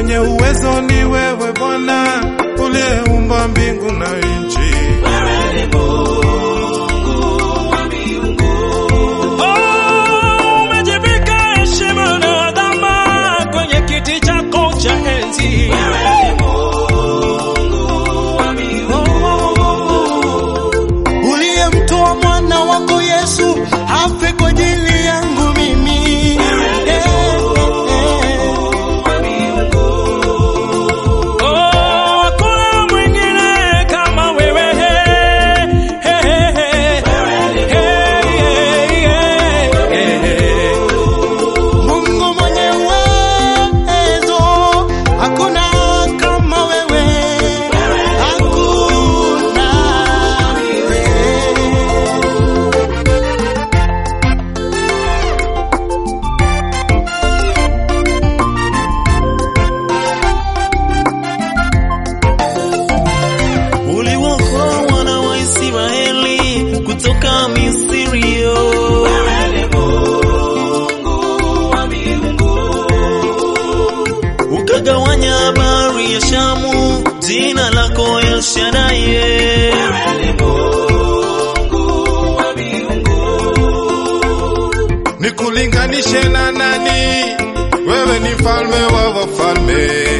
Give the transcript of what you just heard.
mwenye uwezo ni wewe Bwana, uliyeumba mbingu na nchi. Oh, umejivika heshima na adhama kwenye kiti chako cha enzi. uliyemtoa mwana wako Yesu afe kwa ajili yangu mimi. Eh, eh, eh. Oh, hakuna mwingine kama wewe. Hey, hey, hey. Hey, hey, hey. Mungu mwenye uwezo, hakuna kama wewe, hakuna. Uliwaokoa wana wa Israeli kutoka Misri. yo. Ukagawanya bahari ya Shamu, jina lako El Shaddai. Nikulinganishe na nani? Wewe ni mfalme wa wafalme.